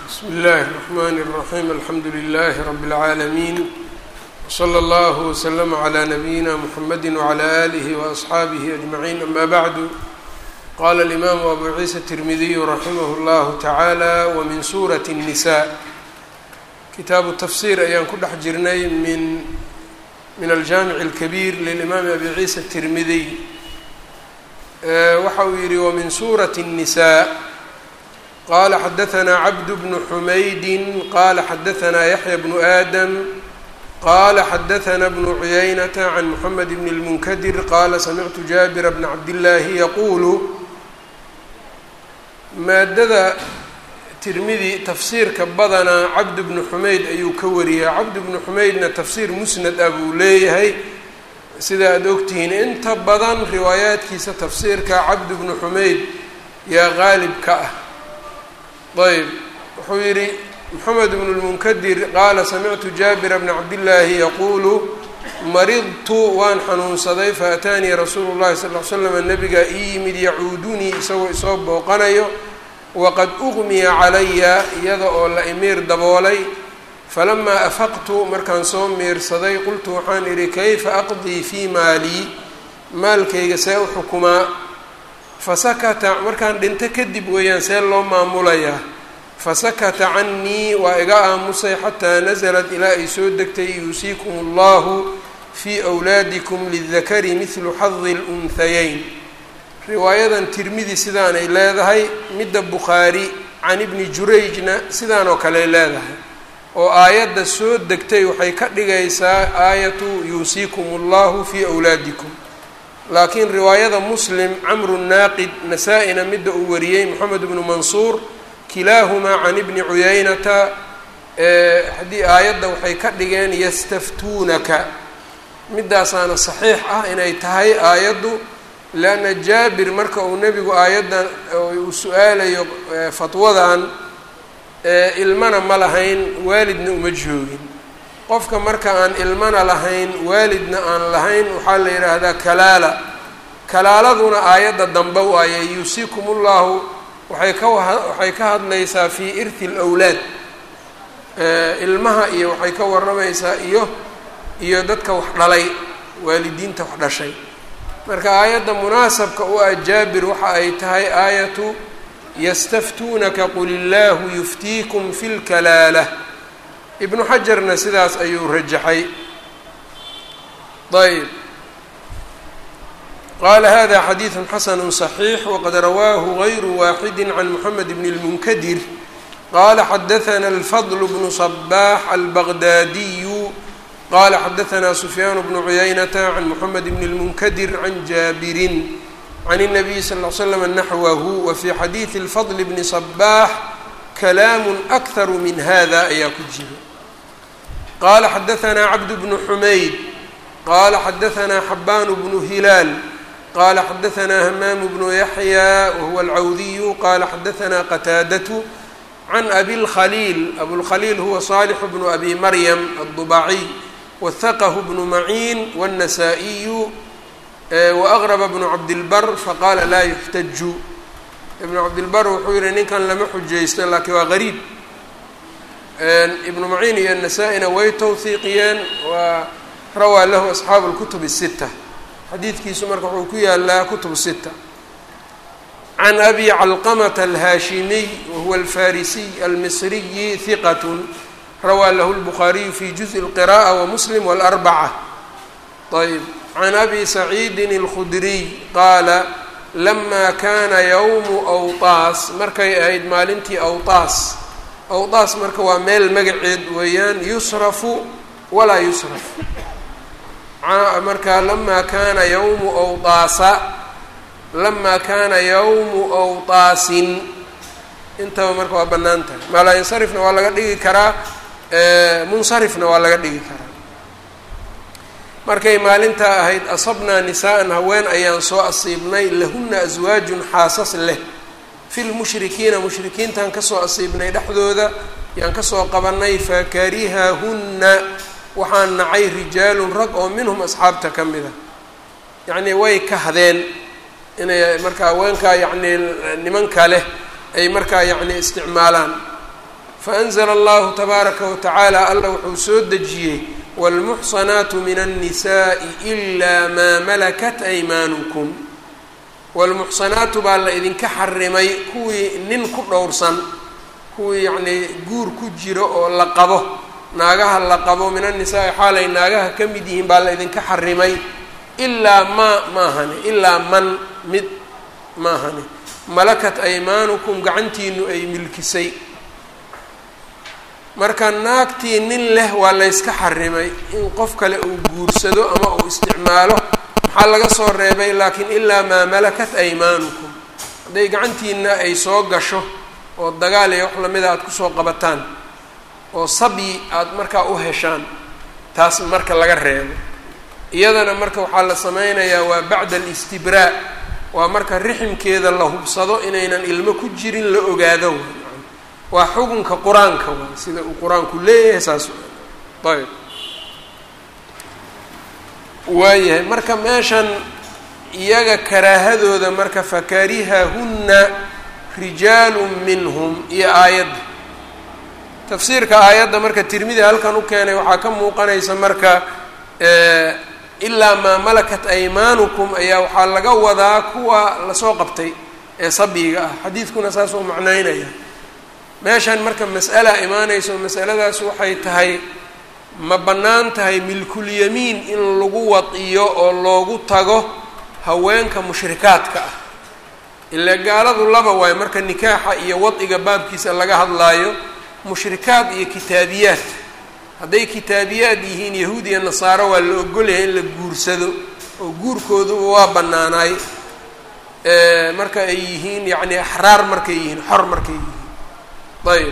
bsmi اllahi الرحmn الرaحيم alxamdu لlh رb العaalمين وslى اllه وslm عlى نbyina mحamd وعlى آlih وأصxaabih أجمعين ama bعd qala الإmam أbu ciisa التirmidiy raximh اllah taعalى wmin suraة النsاء kitaabu tafsir ayaan ku dhex jirnay min min aljamiع الkbيr lلإmam abi ciisa التirmidiy waxa uu yihi wmin suraة النsاء qala xadaثna cabd bn xumaydi qala xadaثna yaحya bnu adam qala xadaثna bnu cuyaynata can mxamed bn اlmunkadir qala samictu jaabira bna cabdillaahi yaqulu maadada tirmidi tafsiirka badanaa cabd bnu xumayd ayuu ka wariyaa cabd bnu xumaydna tafsiir musnad ah buu leeyahay sida aad ogtihiin inta badan riwaayaadkiisa tafsiirka cabd bnu xumayd yaa qaalib ka ah ayb wuxuu yidhi moxamed bnu lmunkadir qaala samictu jaabira bna cabdillaahi yaquulu maridtu waan xanuunsaday faataanii rasuulu llahi sal l slam nabigaa ii yimid yacuudunii isagoo isoo booqanayo waqad uqmiya calaya iyada oo la imiir daboolay falamaa afaqtu markaan soo miirsaday qultu waxaan idhi kayfa aqdii fii maalii maalkayga see u xukumaa fasakata markaan dhinto kadib weeyaan see loo maamulayaa fasakata cannii waa iga aamusay xataa nasalat ilaa ay soo degtay yuusiikum allahu fii wlaadikum lidakari midlu xadi lunhayeyn riwaayadan tirmidi sidaanay leedahay midda bukhaari can ibni jurayjna sidaan oo kale leedahay oo aayadda soo degtay waxay ka dhigaysaa aayatu yuusiikum allahu fii wlaadikum laakiin riwaayada muslim camru naaqid nasaa-ina midda uu wariyey moxamed bnu mansuur kilaahumaa can ibni cuyaynata haddii aayadda waxay ka dhigeen yastaftuunaka midaasaana saxiix ah inay tahay aayaddu leanna jaabir marka uu nebigu aayaddan uu su-aalayo fatwadan ilmana ma lahayn waalidna uma joogin qofka marka aan ilmana lahayn waalidna aan lahayn waxaa la yidhaahdaa kalaala kalaaladuna aayadda dambe waaye yuusiikum ullahu waxay ka waxay ka hadlaysaa fii irthi lwlaad ilmaha iyo waxay ka warramaysaa iyo iyo dadka wax dhalay waalidiinta wax dhashay marka aayadda munaasabka u ah jaabir waxa ay tahay aayatu yastaftuunaka qul illaahu yuftiikum fi lkalaalah ibnu xajarna sidaas ayuu rajaxay ayb qala hada xadiiثu xasanu صaxiix waqad rawaahu غayru waaxidi can moxamed bn اlmunkadir qala xadaثna اlfadl bnu صbax albaqdaadiyu qala xadaثna sufyaan bnu cuyaynata can moxamed bn اlmunkadir can jaabirin can الnabiy sal ly slam naxwahu wafي xadiiثi اlfadl bni صbax kalaamu akharu min hada ayaa ku jira qala xadaثna cabd bnu xumayd qala xadaثna xabaan bnu hilaal qala xadaثna hmaam bnu yaxya wahuwa alcawdiyu qala xadaثna qataadatu can abi اlkhaliil abulkhaliil huwa صaalix bnu abi maryam aلdubaciy wahaqahu bnu maciin wالnasaa-iyu waaqrba bnu cabdilbar faqala laa yuxtaju ibnu cabdilbar wuxuu yihi ninkan lama xujaysto laakiin waa gariib ibnu maciin iyo nasaa-ina way towhiiqiyeen waa rawaa lahu asxaabu اlkutub الsita xadiidkiisu marka wuxuu ku yaalaa kutub sita can abi calqamata alhaashimiy wahuwa alfarisiy almisriyi hiqat rawaa lahu lbukhaariyu fi juزءi اlqiraءة wamuslim wاlarbaca ayb can abi saciidin اlkhudriy qaala lama kana ywmu awtaas markay ahayd maalintii awtaas awtaas marka waa meel magaceed weeyaan yusrafu walaa yusraf marka lama kana ywmu awtaasa lama kana yawmu awtaasin intaba marka waa bannaan tahay maalaa-insarifna waa laga dhigi karaa munsarifna waa laga dhigi karaa markay maalintaa ahayd asabnaa nisaa'an haween ayaan soo asiibnay lahuna aswaajun xaasas leh fi lmushrikiina mushrikiintaan kasoo asiibnay dhexdooda yaan kasoo qabanay fakarihahunna waxaan nacay rijaalun rag oo minhum asxaabta ka mid a yacnii way kahdeen inay markaa haweenkaa yacnii nimanka leh ay markaa yacni isticmaalaan faanzla allahu tabaaraka watacaala alla wuxuu soo dejiyey wاlmuxsanaatu min الnisaءi إla maa malakat aymaanukum wاlmuxsanaatu baa la idinka xarimay kuwii nin ku dhowrsan kuwii yacnii guur ku jiro oo la qabo naagaha la qabo min annisaai xaalay naagaha ka mid yihiin baa la idinka xarimay ilaa maa maahane ilaa man mid maahane malakat aymaanukum gacantiinu ay milkisay marka naagtii nin leh waa layska xarimay in qof kale uu guursado ama uu isticmaalo maxaa laga soo reebay laakiin ilaa maa malakat aymaanukum hadday gacantiina ay soo gasho oo dagaal iyo wax lamida aada kusoo qabataan oo sabyi aada markaa u heshaan taas marka laga reebo iyadana marka waxaa la sameynayaa waa bacda alistibraa waa marka riximkeeda la hubsado inaynan ilmo ku jirin la ogaado waa xukunka qur-aanka waa sida uu qur-aanku leeyahay saas ayb waayahay marka meeshan iyaga karaahadooda marka fakarihahunna rijaalu minhum iyo aayadda tafsiirka aayadda marka tirmidi halkan u keenay waxaa ka muuqanaysa marka ilaa maa malakat aymaanukum ayaa waxaa laga wadaa kuwa lasoo qabtay ee sabyiga ah xadiidkuna saas uu macnaynaya meeshan marka mas'ala imaanaysa oo masaladaas waxay tahay ma bannaan tahay milkulyamiin in lagu wadiyo oo loogu tago haweenka mushrikaadka ah ilaa gaaladu laba waayo marka nikaaxa iyo wadiga baabkiisa laga hadlaayo mushrikaad iyo kitaabiyaad hadday kitaabiyaad yihiin yahuud iyo nasaaro waa la ogolyahay in la guursado oo guurkooduba waa bannaanaay marka ay yihiin yacni axraar markay yihiin xor markay yihiin ayb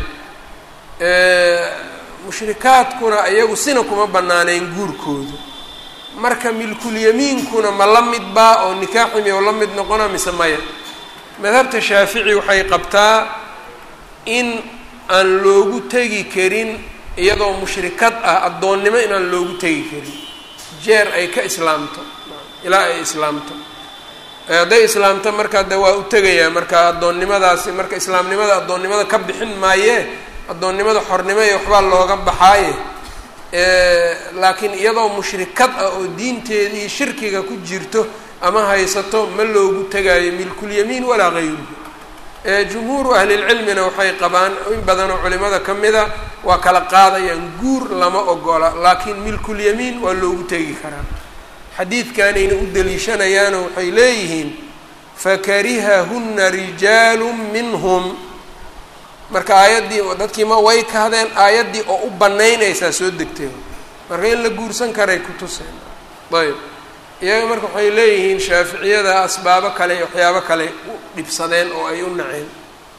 mushrikaadkuna iyagu sina kuma bannaaneyn guurkoodu marka milkulyamiinkuna ma la mid baa oo nikaaximi oo la mid noqona mise maya madhabta shaafici waxay qabtaa in aan loogu tegi karin iyadoo mushrikad ah addoonnimo inaan loogu tegi karin jeer ay ka islaamto ilaa ay islaamto hadday islaamto markaa de waa u tegayaa marka addoonnimadaasi marka islaamnimada addoonnimada ka bixin maayee addoonnimada xornimo iyo waxbaa looga baxaaye laakiin iyadoo mushrikad ah oo diinteedii shirkiga ku jirto ama haysato ma loogu tegaayo milkulyamiin walaa gayruhu jumhuuru ahlilcilmina waxay qabaan in badanoo culimada ka mida waa kala qaadayaan guur lama ogola laakiin milkulyamiin waa loogu tegi karaa xadiidkanayna u daliishanayaano waxay leeyihiin fakarihahunna rijaalu minhum marka aayaddii dadkii ma way kahdeen aayaddii oo u banaynaysaa soo degtay marka in la guursan karay ku tuseen ayb iyaga marka waxay leeyihiin shaaficiyada asbaabo kale iyo waxyaabo kale u dhibsadeen oo ay u naceen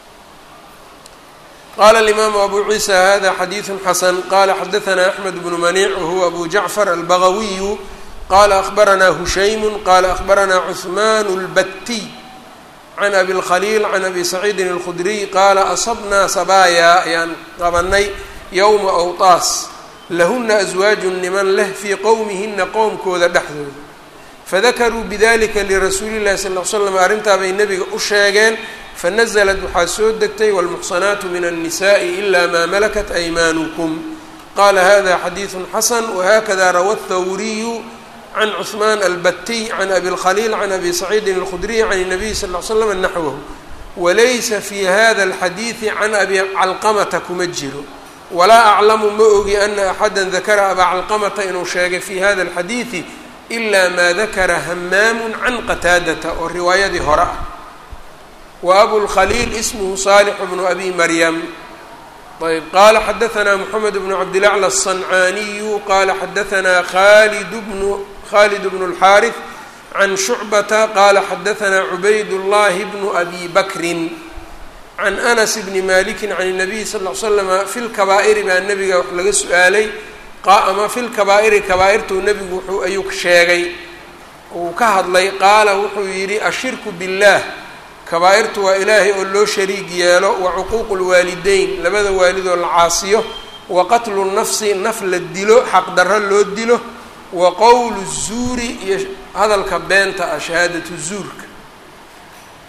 qala alimaamu abu ciisa hada xadiidu xasan qala xadaثna axmed bnu maniic wahuwa abu jacfar albagawiyu qala akhbarana hushaymu qala akhbarana cuثman اlbatiy can abi اlkhaliil can abi saciidin اlkhudriy qaala asabnaa sabaaya ayaan qabanay yowma awtaas lahuna aswaaju niman leh fii qowmihina qowmkooda dhexdooda fadakaruu bidalika lirasuuli llahi sal l slam arrintaa bay nebiga u sheegeen fanaزlat waxaa soo degtay wاlmuxsanaatu min الnisaءi ila maa malakat aymaanukum qala hada xadiiثu xasan wahakada rawa اthawriyu can cuثman albatiy can abi اlkhaliil can abi saciidin اlkhudriy can الnabiy sal ly slam naxwahu walaysa fi hada اlxadiiثi can abi calqamata kuma jiro walaa aclamu ma ogi ana axada dakara abaa calqamata inuu sheegay fi hada اlxadiiثi ila ma dakara hamaamu can qataadata oo riwaayadii hore ah wa abulkhaliil ismhu saalix bnu abi maryam ayb qala xadaثna mxamed bnu cabdilacla الصancaaniyu qala xadaثna khalid bnu khalid bnu اlxaariث can shucbata qala xadaثna cubayd llahi bnu abi bakrin can anas bni maliki can الnabiy sal ll l slama fi lkabaa'iri baa nebiga wax laga su-aalay ama fi lkabaa'iri kabaa-irtuu nebigu wuxuu ayuu sheegay uu ka hadlay qaala wuxuu yidhi ashirku biاllah kabaa-irtu waa ilaahay oo loo shariig yeelo wa cuquuqu lwaalideyn labada waalidoo la caasiyo wa qatlu nafsi naf la dilo xaqdarro loo dilo wa qowlu zuuri iyo hadalka beenta ah shahaadatu zuurka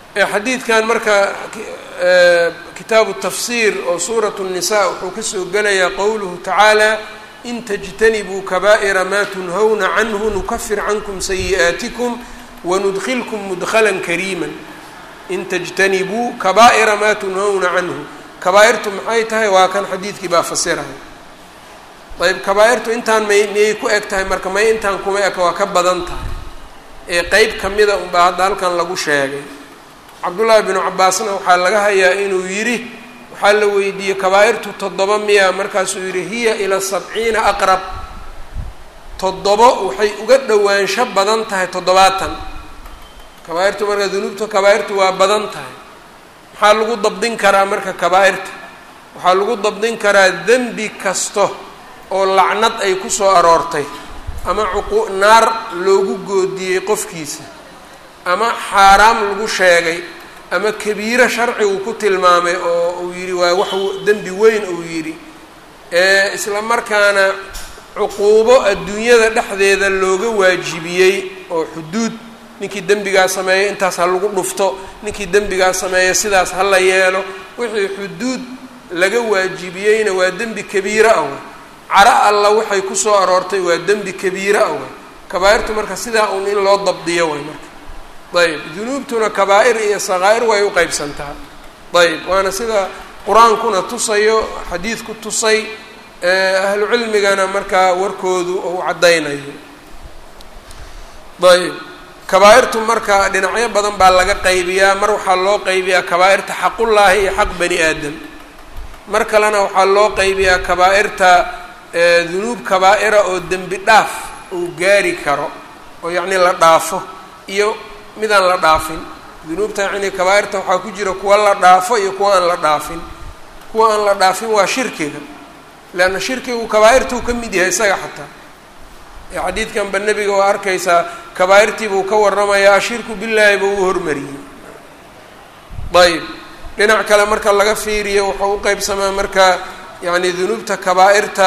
xadiidkan marka kitaabu tafsiir oo suurat الnisa wuxuu kasoo gelayaa qowluhu tacaala in tajtanibuu kabaa'ira maa tunhawna canhu nukafir cankum sayi'aatikum wanudkilkum mudkhala kariima in tajtanibuu kabaa'ira maa tunhawna canhu kabaa-irtu maxay tahay waa kan xadiidkii baa fasiraya ayb kabaa-irtu intaan may miyay ku eg tahay marka may intaan kuma eka waa ka badan tahay ee qeyb kamida unbaa hadda halkan lagu sheegay cabdullaahi binu cabaasna waxaa laga hayaa inuu yidhi waxaa la weydiiyey kabaa-irtu toddoba miya markaasuu yidhi hiya ila sabciina aqrab toddobo waxay uga dhowaansho badan tahay toddobaatan kabaa-irtu marka dunuubta kabaa-irtu waa badan tahay maxaa lagu dabdin karaa marka kabaa-irta waxaa lagu dabdin karaa dembi kasto oo lacnad ay ku soo aroortay ama cuqu naar loogu goodiyey qofkiisa ama xaaraam lagu sheegay ama kabiiro sharcigu ku tilmaamay oo uu yidhi waa wax dembi weyn uu yidhi isla markaana cuquubo adduunyada dhexdeeda looga waajibiyey oo xuduud ninkii dembigaa sameeya intaas ha lagu dhufto ninkii dembigaa sameeya sidaas ha la yeelo wixii xuduud laga waajibiyeyna waa dembi kabiiro ah way caro alla waxay kusoo aroortay waa dembi kabiiro ah way kabaa-irtu marka sidaa uun in loo dabdiyo way marka ayb dunuubtuna kabaa-ir iyo sakaa'ir way u qeybsantaa ayb waana sida qur-aankuna tusayo xadiidku tusay ahlu cilmigana markaa warkoodu uu caddaynayo ayb kabaa-irtu marka dhinacyo badan baa laga qaybiyaa mar waxaa loo qaybiyaa kabaa-irta xaqullaahi iyo xaq bani aadam mar kalena waxaa loo qaybiyaa kabaa-irta dunuub kabaa-ira oo dembi dhaaf uu gaari karo oo yacni la dhaafo iyo midaan la dhaafin dunuubta yacni kabaa-irta waxaa ku jira kuwa la dhaafo iyo kuwa aan la dhaafin kuwa aan la dhaafin waa shirkiga leanna shirkigu kabaa-irtuu ka mid yahay isaga xataa ee xadiidkanba nebiga waa arkaysaa kabaa-irtii buu ka warramayaa ashirku billaahi buu u hormariyey ayb dhinac kale marka laga fiiriyo wuxuu u qeybsamaa marka yacni dunuubta kabaa-irta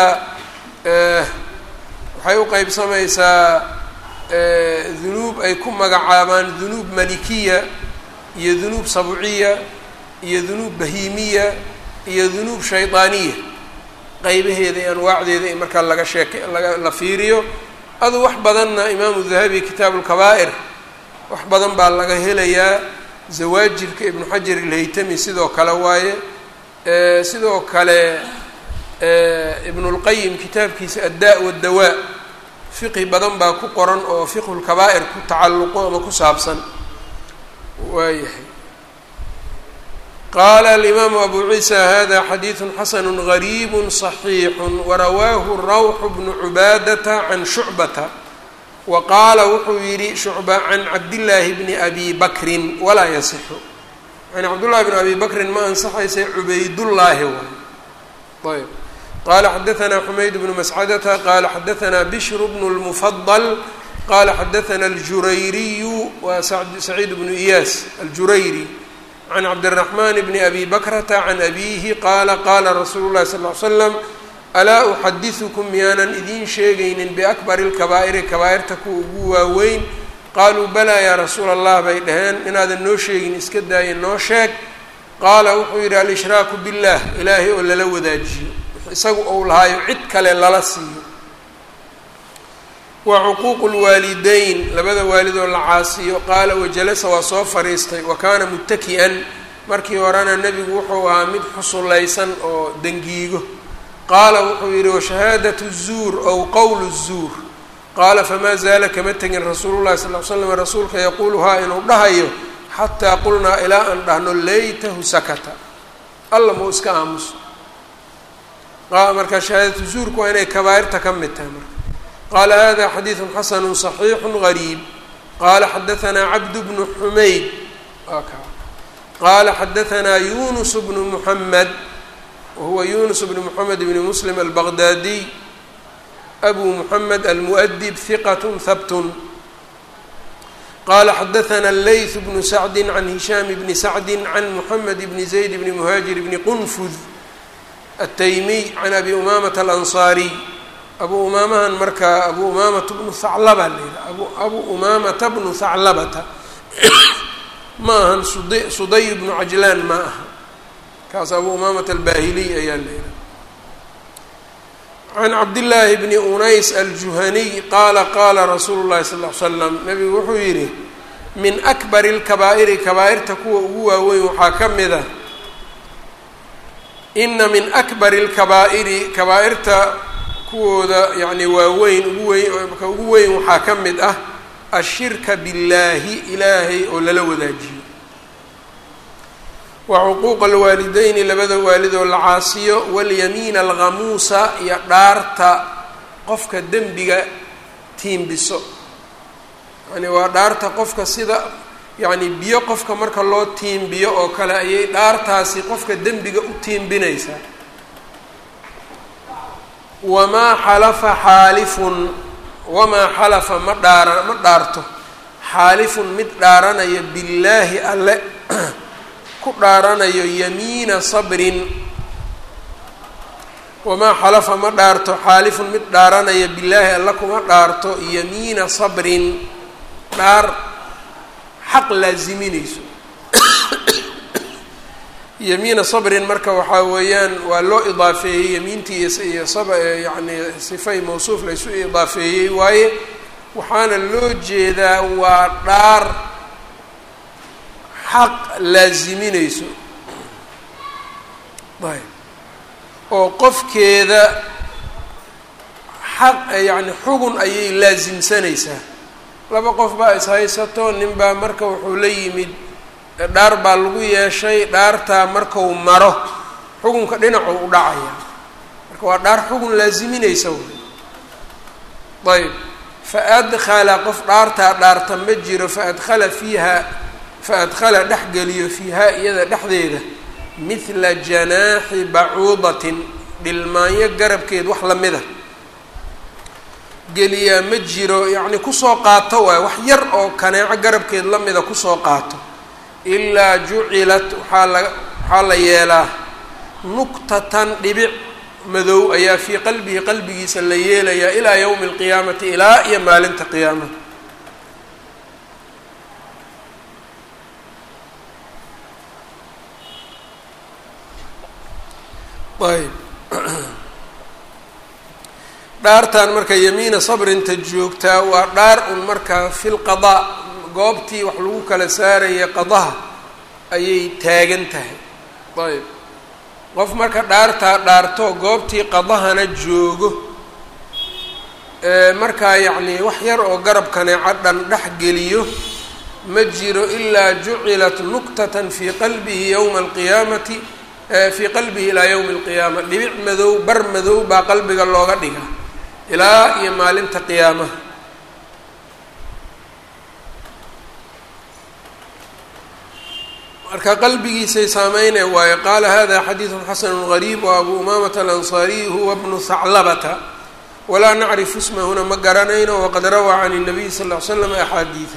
waxay u qeybsamaysaa dunuub ay ku magacaabaan dunuub malikiya iyo dunuub sabciya iyo dunuub bahiimiya iyo dunuub shaydaaniya qeybaheeda iyo anwaacdeeda in markaa laga sheeke laga la fiiriyo adu wax badanna imaamu dahabi kitaabu lkabaa'ir wax badan baa laga helayaa zawaajirka ibnu xajar ilhaytami sidoo kale waaye sidoo kale ibnulqayim kitaabkiisa addaa waddawaa fiqi badan baa ku qoran oo fiqhu lkabaa'ir ku tacalluqo ama ku saabsan waayahay qaala alimaamu abu ciisa hada xadiidu xasanu gariibu صaxiixu warawaahu rawxu bnu cubaadata can shucbata wa qaala wuxuu yidhi shucba can cabdillaahi bni abi bakrin walaa yasixu yani cabdullahi bn abi bakrin ma ansaxaysa cubaydullaahi waay ayb qala xadaثna xumayd bnu mascadata qala xadaثna bishr bnu اlmufadl qala xadaثna اljurayriyu wa saciid bnu iyaas aljurayri can cabdالرaحman bni abi bakrata can abihi qaala qala rasuulu اlahi sal ly slam alaa uxadiثukum miyaanan idiin sheegaynin biakbari اlkabaa'iri kabaa'irta kuwa ugu waaweyn qaaluu balaa yaa rasuula allah bay dhaheen inaadan noo sheegin iska daaya noo sheeg qaala wuxuu yidhi alshraaku biاllah ilaahay oo lala wadaajiyo isagu ou lahaayo cid kale lala siiyo wa cuquuqu lwaalideyn labada waalidoo la caasiyo qaala wajalasa waa soo fadhiistay wa kaana muttaki'an markii horena nebigu wuxuu ahaa mid xusulaysan oo dangiigo qaala wuxuu yidhi washahaadatu zuur ow qowlu zuur qaala famaa zaala kama tegin rasuulu llahi sal l slam rasuulka yaquuluhaa inuu dhahayo xataa qulnaa ilaa aan dhahno laytahu sakata alla mau iska aamuso marka shahaadatu zuurku waa inay kabaa'irta ka mid tahay marka qaala hada xadiidu xasanu صaxiixu gariib qaala xadaanaa cabd bnu xumayd qaala xadaanaa yunus bnu muxamed wahuwa yunus bnu muxamed bni muslim albaqdaadiy abu muxamed almuؤdib hiqat habtun qala xadaana leyth bnu sacdi can hishaam bni sacdi can muxamed bni zayd bni muhaajir bni qunfud ataymiy can abi umamata alansaariy abu umaamahan marka abu umamata bnu haclaba la yidhaha abu abu umamata bnu haclabata ma ahan sud suday bnu cajlaan ma aha kaas abu umaamat albaahiliy ayaa leeyahay can cabdillaahi bni unays aljuhaniy qaala qaala rasuulu llahi sal ll ly slam nabigu wuxuu yidhi min akbari lkabaa'iri kabaa'irta kuwa ugu waaweyn waxaa ka mid a ina min akbari lkabaa'iri kabaa'irta kuwooda yacni waaweyn ugu weyn ka ugu weyn waxaa ka mid ah ashirka billaahi ilaahay oo lala wadaajiyo wa cuquuqa alwaalideyni labada waalid oo la caasiyo walyamiina alghamuusa iyo dhaarta qofka dembiga tiimbiso yani waa dhaarta qofka sida yacni biyo qofka marka loo tiimbiyo oo kale ayay dhaartaasi qofka dembiga u tiimbinaysaa wamaa xalafa xaalifun wamaa xalafa ma dhaara ma dhaarto xaalifun mid dhaaranaya billaahi alle ku dhaaranayo yamiina sabrin wamaa xalafa ma dhaarto xaalifun mid dhaaranaya billaahi alle kuma dhaarto yamiina sabrin dhaar xaq laasiminayso yamiina sabrin marka waxaa weeyaan waa loo idaafeeyey yamiintii iyo sab yacni sifay mawsuuf laysu idaafeeyey waaye waxaana loo jeedaa waa dhaar xaq laasiminayso ayb oo qofkeeda xaq yacni xugun ayay laasimsanaysaa laba qof baa ishaysato nin baa marka wuxuu la yimid dhaar baa lagu yeeshay dhaartaa markau maro xugunka dhinacuu u dhacaya marka waa dhaar xugun laasiminaysa wy ayb fa adkhala qof dhaartaa dhaarta ma jiro fa adkhala fiiha fa adkhala dhex geliyo fiihaa iyada dhexdeeda mithla janaaxi bacuudatin dhilmaanyo garabkeed wax lamida geliyaa ma jiro yacni kusoo qaato waay wax yar oo kaneeco garabkeed lamida kusoo qaato ilaa jucilat waxaa la waxaa la yeelaa nuktatan dhibic madow ayaa fii qalbihi qalbigiisa la yeelayaa ilaa yowmi alqiyaamati ilaa iyo maalinta qiyaamada ayb dhaartan marka yamiina sabrinta joogtaa waa dhaar un marka fi lqadaa goobtii wax lagu kala saaraya qadaha ayay taagan tahay ayb qof marka dhaartaa dhaarto goobtii qadahana joogo markaa yacnii wax yar oo garabkaneeco dhan dhex geliyo ma jiro ilaa jucilat nuktatan fii qalbihi yowma alqiyaamati fii qalbihi ilaa yowmi alqiyaama dhibic madow bar madow baa qalbiga looga dhiga ilaa iyo maalinta qiyaamaha marka qalbigiisay saameynay waayo qaala hada xadiidu xasanu gariib wa abu umaamata alansaariy huwa bnu haclabata walaa nacrifu ismahuna ma garanayno waqad rawaa can الnabiy sal ll ly slam axaadiida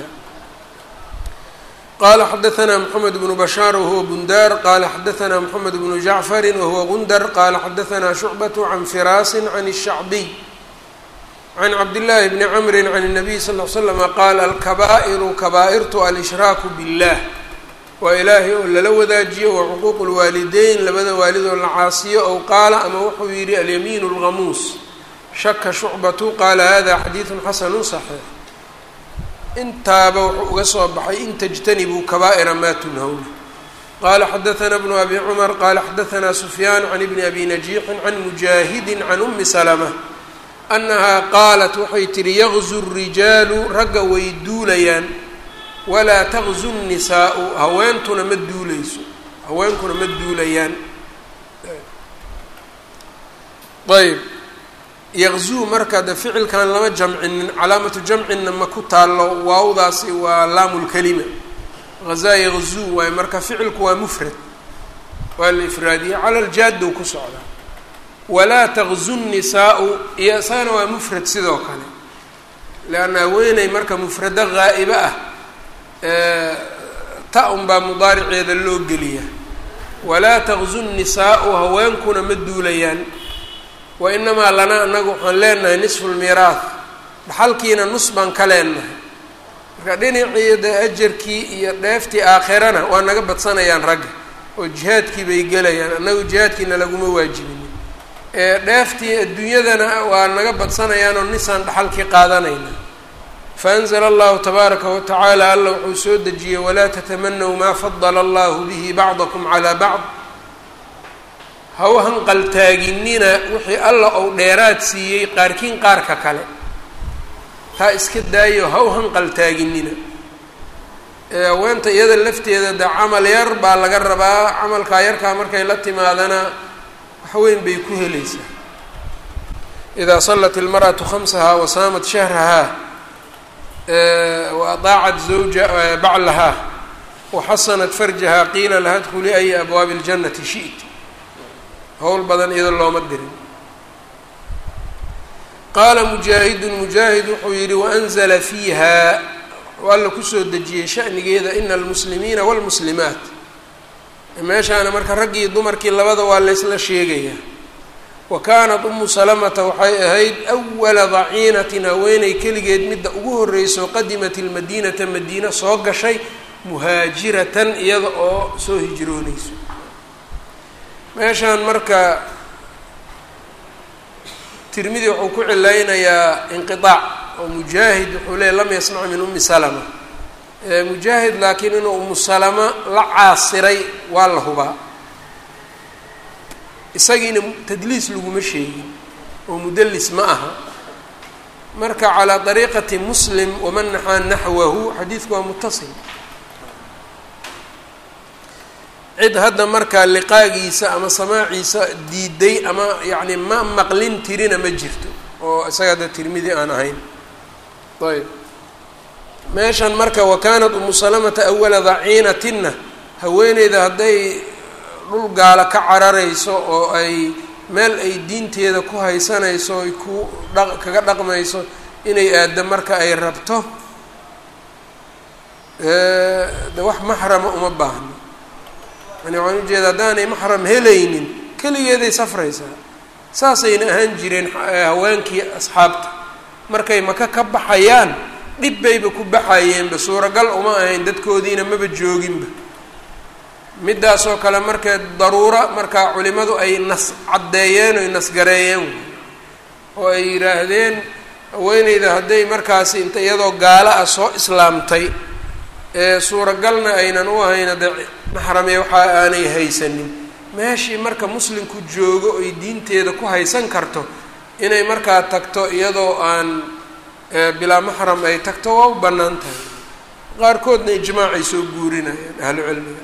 qala xadaثna mxamed bnu bashaar wahuwa bundar qala xadaثna mxamed bnu jacfari wahuwa gundar qala xadaثna shucbaة can firaasi can الshacbiy can cabdillaahi bni camri can الnabiy sal ly slama qaala alkabaa'iru kaba'irtu alshraaku biاllah waa ilaahay oo lala wadaajiyo wa cuquuq lwaalideyn labada waalid oo la caasiyo ow qaala ama wuxuu yidhi alyamiin اlghamuus shaka shucbatu qaala hada xadiidu xasanu صaxiix intaaba wuxuu uga soo baxay in tajtanibuu kabaa'ira maa tunhawna qala xadaثna bnu abi cumar qala xadaثna sufyaan can ibni abi najiixin can mujaahidi can umi salma annahaa qaalat waxay tihi yaqzu الrijaalu ragga way duulayaan walaa taqzu الnisaau haweentuna ma duuleyso haweenkuna ma duulayaan ayb yaqzuu marka de ficilkan lama jamcinin calaamatu jamcinna ma ku taallo waawdaasi waa laamu lkalima hazaa yaqzuu waayo marka ficilku waa mufrad waa la ifraadiya cala ljaaddow ku socdaa walaa taqzu nisaau iyo isagana waa mufrad sidoo kale leanna haweeney marka mufrado gaa'ibo ah ta un baa mudaariceeda loo geliya walaa taqzu nisaau haweenkuna ma duulayaan wa inamaa lana anagu waxaan leenahay nisfu lmiiraah dhaxalkiina nus baan ka leenahay marka dhinacii de ajarkii iyo dheeftii aakhirana waa naga badsanayaan ragga oo jihaadkii bay gelayaan annagu jihaadkiina laguma waajibinin ee dheeftii adduunyadana waa naga badsanayaan oo nisaan dhaxalkii qaadanayna faanzla allahu tabaaraka watacaala alla wuxuu soo dejiyey walaa tatamanaw maa fadala allahu bihi bacdakum calaa bacd ha u hanqaltaaginina wixii alla ou dheeraad siiyey qaarkiin qaarka kale taa iska daayo ha u hanqaltaaginina haweenta iyada lafteeda de camal yar baa laga rabaa camalkaa yarkaa markay la timaadana waxweyn bay ku helaysaa idaa sallat ilmar'atu khamsahaa wa saamat shahrahaa wa adaacat zawja baclahaa wa xasanat farjahaa qiila laha dkhuli aya abwaabi اljannati shi't howl badan iyado looma dirin qaala mujaahidun mujaahid wuxuu yihi waanzla fiiha wuxuu alla kusoo dejiyey shanigeeda ina almuslimiina wاlmuslimaat meeshaana marka raggii dumarkii labada waa laysla sheegayaa wa kaanat umu salamata waxay ahayd awala daciinatin haweeney keligeed midda ugu horreyso qadimat ilmadiinata madiina soo gashay muhaajiratan iyada oo soo hijrooneyso meeshaan marka tirmidi wuxuu ku cilaynayaa inqiaac oo mujaahid wuxuu leeyay lam yasmac min umi salama mujaahid laakiin inuu umu salama la caasiray waa la hubaa isagiina tadliis laguma sheegin oo mudalis ma aha marka calaa dariiqati muslim waman naxaa naxwahu xadiidku waa mutasil cid hadda markaa liqaagiisa ama samaaciisa diiday ama yacni ma maqlin tirina ma jirto oo isaga hadda tirmidi aan ahayn ayb meeshan marka wa kaanat umu salamata awala daciinatinna haweeneyda hadday dhul gaala ka cararayso oo ay meel ay diinteeda ku haysanayso ay ku dha kaga dhaqmayso inay aaddo marka ay rabto de wax maxrama uma baahno yani waxaan ujeeda haddaanay maxram helaynin keligeeday safraysaa saasayna ahaan jireen haweenkii asxaabta markay maka ka baxayaan dhib bayba ku baxayeenba suuragal uma ahayn dadkoodiina maba jooginba midaasoo kale markee daruura markaa culimadu ay nas caddeeyeen oy nasgareeyeen oo ay yidhaahdeen haweeneyda hadday markaasi inta iyadoo gaalo ah soo islaamtay ee suuragalna aynan u ahayn hadde maxrame waxa aanay haysanin meeshii marka muslimku joogo oy diinteeda ku haysan karto inay markaa tagto iyadoo aan bilaa maxram ay tagto waa u bannaan tahay qaarkoodna ijmaacay soo guurinayaan ahlu cilmiga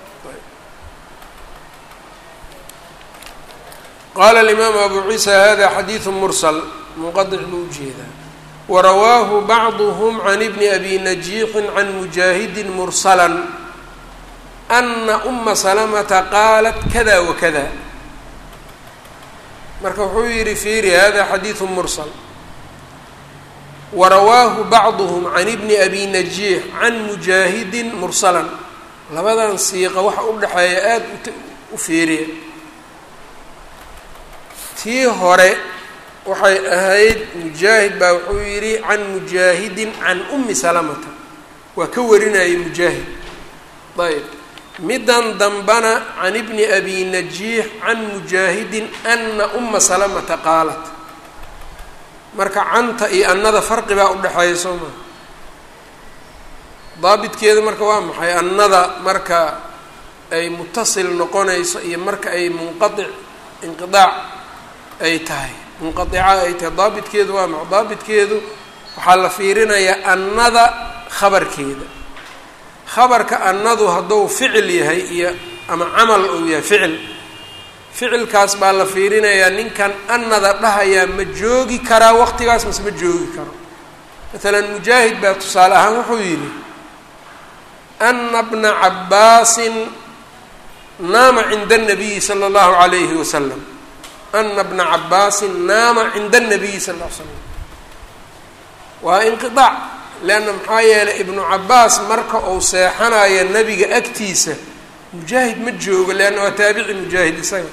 qaala alimaamu abu ciisa hada xadiidu mursal munqadic buu ujeedaa warawaahu bacduhm can ibni abi najiixin can mujaahidin mursala ana uma salamata qaalat kada wakada marka wuxuu yihi fiiri hada xadiidu mursal warawaahu bacduhm can ibni abi najiix can mujaahidin mursalan labadan siiqa waxa u dhexeeya aada u fiiriya tii hore waxay ahayd mujaahid baa wuxuu yidhi can mujaahidin can umi salamata waa ka warinayay mujaahid ayb middan dambana can ibni abi najiix can mujaahidin ana uma salamata qaalat marka canta iyo annada farqi baa udhexeeya soo maa daabitkeeda marka waa maxay annada marka ay mutasil noqonayso iyo marka ay munqaic inqiaac ay tahay munqaica ay tahay daabitkeedu waa maxa daabitkeedu waxaa la fiirinayaa annada khabarkeeda khabarka annadu hadduu ficil yahay iyo ama camal uu yahay ficil ficilkaas baa la fiirinayaa ninkan annada dhahayaa ma joogi karaa waqtigaas mase ma joogi karo maalan mujaahid baa tusaale ahaan wuxuu yidhi ana bna cabbaasin naama cinda anabiyi sala allahu calayhi wasalam ana bna cabaasin naama cinda anabiyi sal l l slam waa inqiaac leanna maxaa yeelay ibnu cabaas marka uu seexanayo nebiga agtiisa mujaahid ma joogo leanna waa taabici mujaahid isaga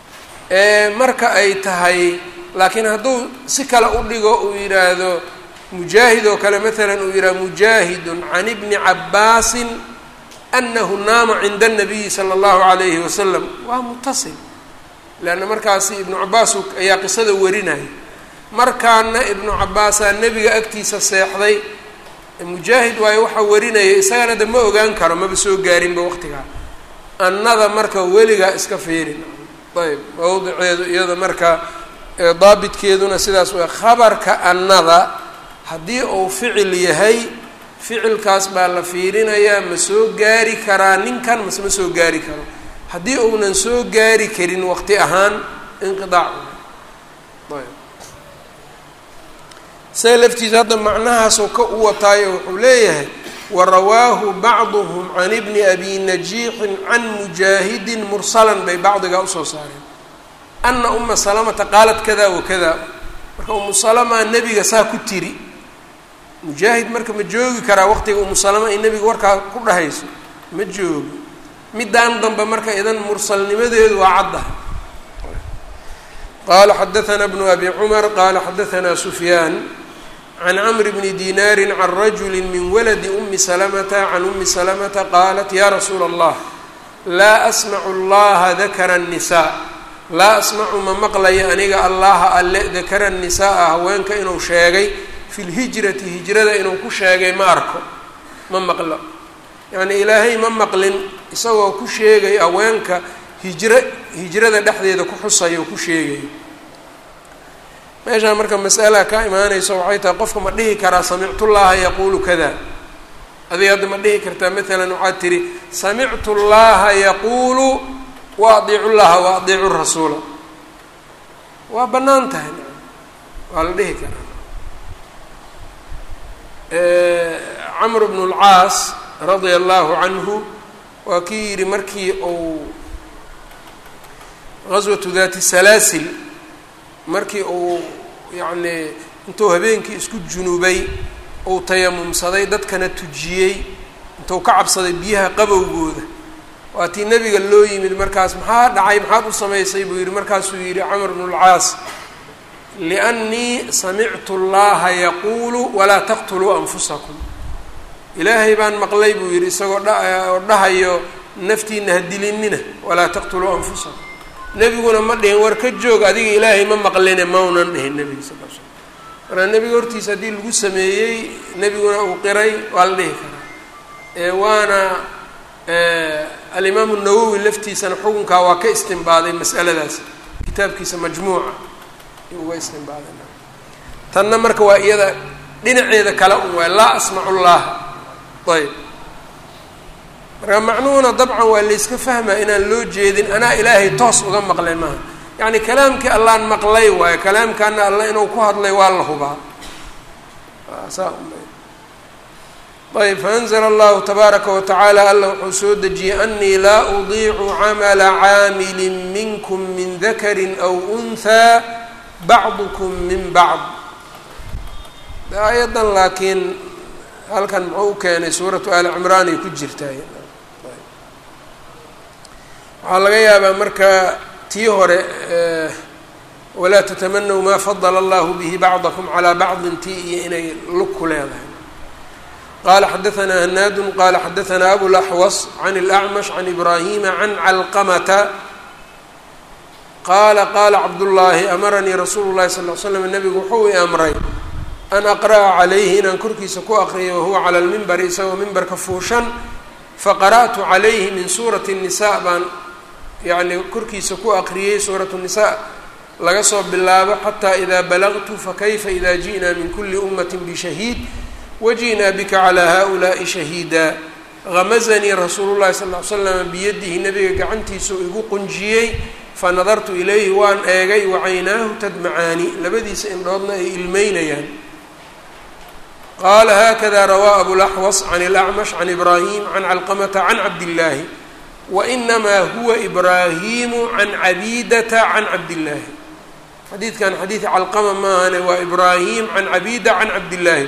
marka ay tahay laakiin hadduu si kale u dhigo uu yidhaahdo mujaahid oo kale maalan uu yidhaha mujaahidun can ibni cabbaasin anahu naama cinda الnabiyi salى اllahu alayhi wasalam waa mutasil leanna markaasi ibnu cabaas ayaa qisada warinaya markaana ibnu cabaasaa nebiga agtiisa seexday mujaahid waayo waxaa warinaya isagana de ma ogaan karo maba soo gaarinba waqtigaa annada marka weligaa iska fiirin ayb mawdiceedu iyada marka daabitkeeduna sidaas way khabarka annada haddii uu ficil yahay ficilkaas baa la fiirinayaa ma soo gaari karaa ninkan mase ma soo gaari karo haddii uunan soo gaari karin waqti ahaan inqidaac ayb isaga laftiisa hadda macnahaasoo ka u wataayo wuxuu leeyahay warawaahu bacduhum can ibni abi najiixin can mujaahidin mursalan bay bacdigaa usoo saareen ana uma salamata qaalat kada wakada marka umu salama nebiga saa ku tiri mujaahid marka ma joogi karaa waqtiga umu salama ay nebiga warkaa ku dhahayso ma joogi middaan dambe marka idan mursalnimadeedu waa caddaha qala xadaثna bnu abi cumar qala xadaثna sufyaan can cmr bni dinaari can rajuli min waladi umi salamata can umi salamata qaalat ya rasuula allah laa asmacu allaha dakara الnisaa laa asmacu ma maqlayo aniga allaha alle dakara الnisaaa haweenka inuu sheegay fi lhijrati hijrada inuu ku sheegay ma arko ma maqlo yacni ilaahay ma maqlin isagoo ku sheegay haweenka hijro hijrada dhexdeeda ku xusayo ku sheegayo meeshaan marka masala ka imaanayso waxay tahay qofka ma dhihi karaa samictu llaha yaquulu kada adiga hadda ma dhihi kartaa maalan waxaad tihi samictu llaha yaquulu wa adiicu llaha wa adiicu rasuula waa bannaan tahay waa la dhihi karaa camr bnu lcaas radia allahu canhu waa kii yidhi markii uu gaswatu daati salaasil markii uu yacnii intuu habeenkii isku junubay uu tayamumsaday dadkana tujiyey intuu ka cabsaday biyaha qabowgooda waa tii nebiga loo yimid markaas maxaa dhacay maxaad u samaysay buu yidhi markaasuu yidhi camr bnu lcaas liannii samictu llaha yaquulu walaa taqtuluu anfusakum ilaahay baan maqlay buu yidhi isagoo dhaoo dhahayo naftiina ha dilinina walaa taqtuluu anfusakum nebiguna ma dhihin war ka joog adiga ilaahay ma maqline maunan dhihin nebiga sal l slam markaa nebiga hortiisa haddii lagu sameeyey nebiguna uu qiray waa la dhihi karaa ee waana alimaamu nawowi laftiisana xukunkaa waa ka istimbaaday mas'aladaas kitaabkiisa majmuuca uga istimbaaday tanna marka waa iyada dhinaceeda kale un waay laa asmacu llaha ayb marka macnuhuna dabcan waa layska fahmaa inaan loo jeedin anaa ilaahay toos uga maqlay maaha yacni kalaamkii allaan maqlay waayo kalaamkaana alla inuu ku hadlay waa la hubaa saa ayb faanzla allahu tabaaraka watacaala alla wuxuu soo dejiyey anii laa udiicu camala caamili minkum min dakari aw unhaa bacdukum min bacd aayaddan laakiin halkan muxuu u keenay suuratu ali cimraan ay ku jirtaay waxaa laga yaabaa marka tii hore walaa tatamanaw maa fadala allahu bihi bacdakum calaa bacdin tii iyo inay lug ku leedahay qala xadaثna hanaadu qala xadaثna abulaxwas can اlأcmash can ibrahima can calqamata qaala qaala cabdullaahi amaranii rasuulu llahi sal l slam nabigu wuxuu i amray an aqra'a calayhi inaan korkiisa ku aqriyo wahuwa cala lmimbari isagoo mimbarka fuushan faqara'tu calayhi min suurati الnisa baan yani korkiisa ku aqriyey suurat الnisa laga soo bilaabo xataa ida balagtu fakayfa ida ji'na min kuli umati bishahiid waji'naa bika calaa haؤulaaءi shahiida gamazanii rasuulu llahi sal l slam biyadihi nabiga gacantiisuu igu qunjiyey fanadartu ilayhi waan eegay wacaynaahu tadmacaani labadiisa indhoodna ay ilmeynayaan qaala haakada rawaa abulaxwas can اlacmash can ibraahim can calqamata can cabdillaahi wainamaa huwa ibraahimu can cabiidata can cabdillaahi xadiidkan xadiid calqama maahane waa ibraahim can cabiida can cabdillaahi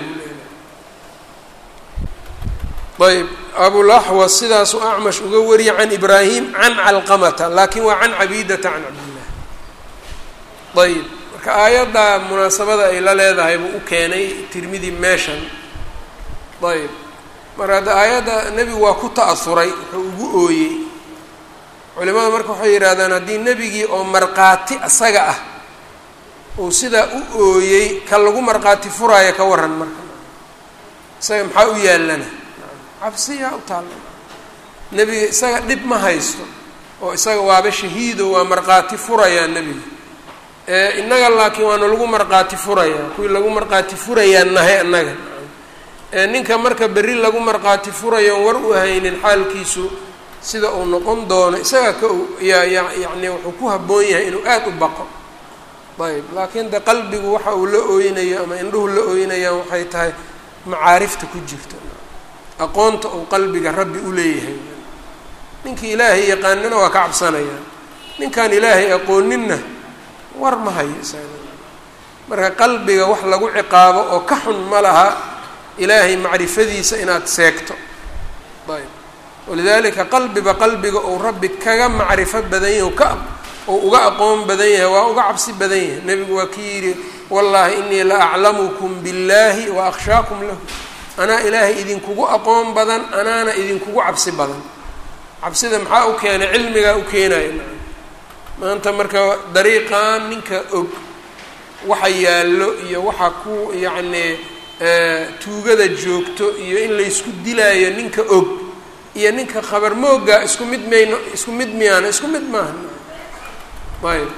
ayb abulaxwas sidaasuu acmash uga wariyay can ibraahim can calqamata laakin waa can cabiidata can cabdillahi ayb marka aayadda munaasabada ay la leedahay buu u keenay tirmidi meeshan ayb marka hadda aayadda nebigu waa ku ta'asuray wuxuu ugu ooyey culimada marka waxay yidhahdaan haddii nebigii oo markhaati isaga ah uu sidaa u ooyey ka lagu markhaati furaayo ka waran marka isaga maxaa u yaallana cabsiyaa u taalla nebiga isaga dhib ma haysto oo isaga waaba shahiido waa markhaati furayaa nebiga innaga laakiin waana lagu markhaati furayaa kuwii lagu markhaati furayaa nahay annaga ninka marka berri lagu markhaati furayo war u haynin xaalkiisu sida uu noqon doono isaga ka yaa ya yacni wuxuu ku habboon yahay inuu aada u baqo ayb laakiin de qalbigu waxa uu la ooynayo ama indhuhu la ooynayaan waxay tahay macaarifta ku jirto aqoonta uu qalbiga rabbi u leeyahay ninkii ilaahay yaqaanina waa ka cabsanayaan ninkaan ilaahay aqooninna war ma hayo isaga marka qalbiga wax lagu ciqaabo oo ka xun ma laha ilaahay macrifadiisa inaad seegto ayb walidaalika qalbiba qalbiga uu rabbi kaga macrifo badan yahay ka uu uga aqoon badan yahay waa uga cabsi badan yahay nebigu waa kii yidhi wallaahi inii la aclamukum billaahi wa akhshaakum lahu anaa ilaahay idinkugu aqoon badan anaana idinkugu cabsi badan cabsida maxaa u keenay cilmigaa u keenaya maanta marka dariiqan ninka og waxa yaallo iyo waxa ku yacnii tuugada joogto iyo in laysku dilaayo ninka og iyo ninka khabar mooga isku mid mayno isku mid miyaana isku mid maaha ayb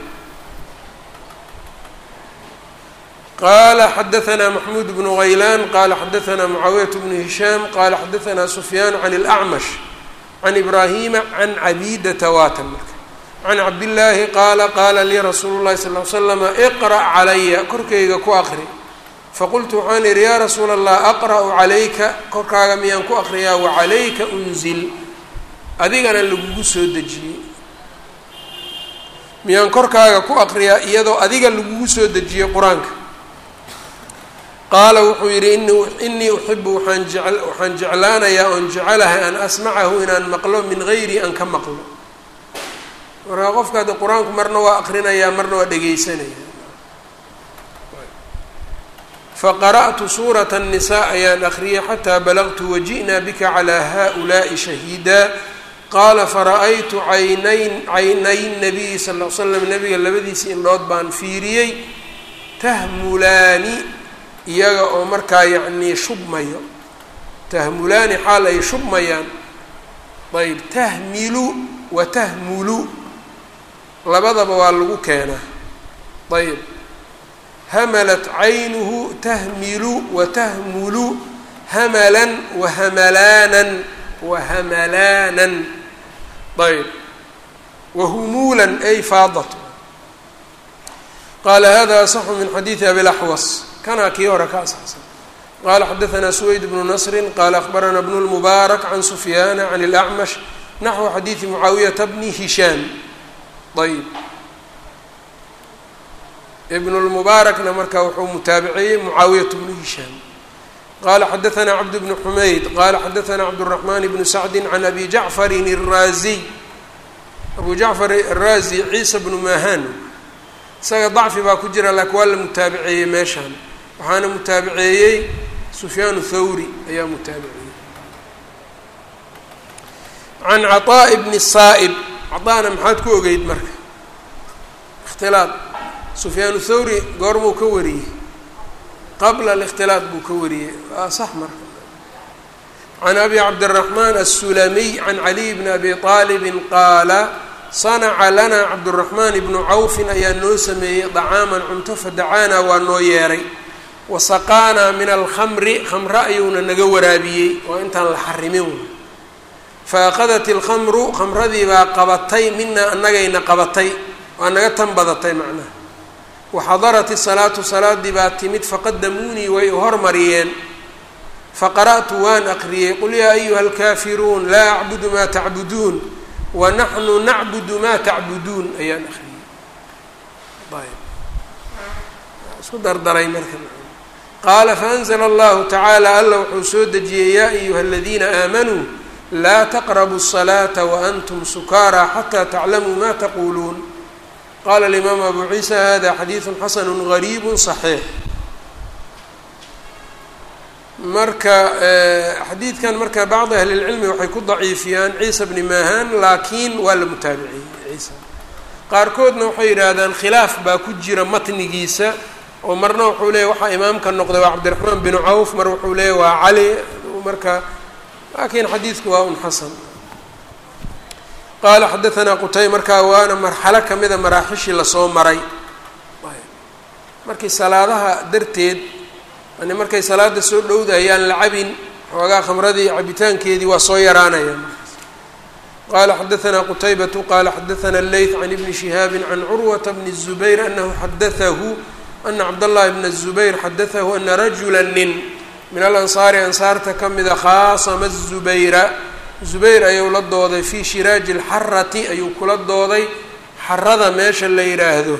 qala xadaثna maxmuud bnu غaylan qala xadaثna mucaawiyaة bnu hishaam qala xadaثna sufyaan can اlأcmash can ibrahima can cabidata waatan marka can cabdillaahi qaala qaala lii rasuulu llahi sal l slama iqra' calaya korkayga ku aqri faqultu waxaan idhi yaa rasuula allah aqra'u calayka korkaaga miyaan ku aqriyaa wacalayka unzil adigana lagugu soo dejiyey miyaan korkaaga ku aqriyaa iyadoo adiga lagugu soo dejiyey qur-aanka qaala wuxuu yidhi inii uxibu waaan je waxaan jeclaanayaa oon jecelahay an asmacahu inaan maqlo min gayri an ka maqlo markaa qofka hadda qur-aanku marna waa aqrinayaa marna waa dhegeysanaya faqara'tu suurata الnisaa ayaan akriyay xataa balagtu waji'naa bika calaa haؤulaaءi shahiida qaala fara'aytu caynayn caynay nabiyi sal l slam nabiga labadiisa indhood baan fiiriyey tahmulaani iyaga oo markaa yacnii shubmayo tahmulaani xaal ay shubmayaan ayb tahmilu wa tahmulu labadaba waa lagu keenaa ayb hamalat caynuhu tahmilu wa tahmulu hamalan wa hamalaanan wa hamalaanan ayb wa humuulan ay faadat qaala hada asaxu min xadiidi abilaxwas kanaa kii hore ka asaxsan qala xadaثna سweyd bnu نصri qala akhbarana bn الmubaarak can sufyaana can اlأcmash naxو xadiiثi mucaawiyata bni hishaam ayb ibn اlmubaarakna marka wuxuu mutaabiceeyey mucaawiyat bnu hishaam qala xadaثna cabd bn xumayd qala xadaثna cabdالرaحman bn sacdi can abi jacfari الraaziy abu jacfar الraazi ciisa bnu mahan isaga dacfi baa ku jira laakiin waa la mutaabiceeyey meeshaan waxaana mutaabiceeyey sufyaan thawri ayaa mutaabiceeyey can caطaaءi bni saa'ib caطaana maxaad ku ogeyd marka ikhtilaad sufyaan thawri goormuu ka wariyey qabla اlاkhtilaad buu ka wariyey waa sax marka can abi cabdالraحman الsulamiy can caliy bni abi طaalibi qaala sanaca lana cabduraxmaan ibnu cawfin ayaa noo sameeyey dacaaman cunto fadacaanaa waa noo yeeray wasaqaanaa min alkhamri khamre ayuuna naga waraabiyey waa intaan la xarimin fa aqadat ilkhamru khamradii baa qabatay minaa annagayna qabatay waa naga tan badatay macnaha waxadarat isalaatu salaadii baa timid faqadamuunii way hormariyeen faqara'tu waan aqriyey qul yaa ayuha alkaafiruun laa acbudu maa tacbuduun wanaxnu nacbudu maa tacbuduun ayaan akriyey ayb isku dardaray marka qaala faanzla allahu tacaala alla wuxuu soo dejiyey yaa ayuha aladiina aamanuu laa taqrabu الصalaata waantum sukaaraa xataa taclamuu ma taquuluun qala alimaamu abu ciisa hada xadiidu xasanu gariibu صaxiix marka xadiidkan marka bacdi ahli اlcilmi waxay ku daciifiyaan ciisa bni mahan laakiin waa la mutaabiciyey ciisa qaarkoodna waxay yidhaahdaan khilaaf baa ku jira matnigiisa oo marna wuxuu leeyahy waxaa imaamka noqday waa cabdiraxmaan binu cawf mar wuxuu leeyahy waa cali marka laakiin xadiidku waa un xasan qaala xadaanaa qutay markaa waana marxalo kamida maraaxishii lasoo maray markii salaadaha darteed yani markay salaada soo dhowdayaan la cabin xoogaa khamradii cabitaankeedii waa soo yaraanaya qala xadaanaa qutaybatu qala xadaana leyth can ibni shihaabi can curwata bni الzubayr anahu xadaahu ana cabdاllahi bna الzubayr xadaahu ana rajula nin min alansaari ansaarta ka mida khaasama الzubayra zubayr ayuu la dooday fii shiraaji اlxarati ayuu kula dooday xarada meesha la yidhaahdo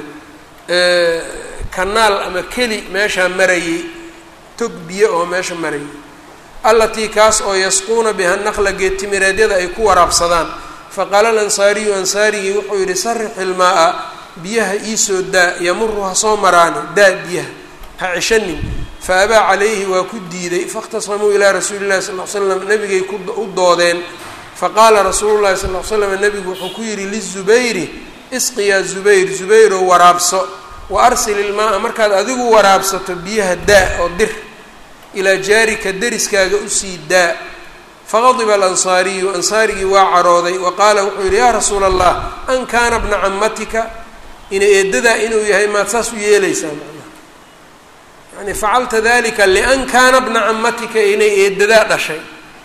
kanaal ama keli meeshaa marayay tog biyo oo meesha marayay allatii kaas oo yasquuna biha naqla geedtimireedyada ay ku waraabsadaan faqaala alansaariyu ansaarigii wuxuu yidhi sarix ilmaa-a biyaha iisoo daa yamuru ha soo maraane daa biyaha ha ceshanin fa abaa calayhi waa ku diiday faاkhtasamuu ilaa rasuuli llahi sal l slam nabigay u doodeen faqaala rasuulu llahi sal l slam nabigu wuxuu ku yidhi lizubayri isqi yaa zubayr zubayrow waraabso wa arsil ilmaa-a markaad adigu waraabsato biyaha daa oo dir ilaa jaarika deriskaaga usii daa faqadiba alansaariyu ansaarigii waa carooday wa qaala wuxuu yidhi yaa rasuula allah an kaana bna camatika ina eedadaa inuu yahay maad saas u yeelaysaa macnaha yani facalta dalika lian kaana bna camatika inay eedadaa dhashay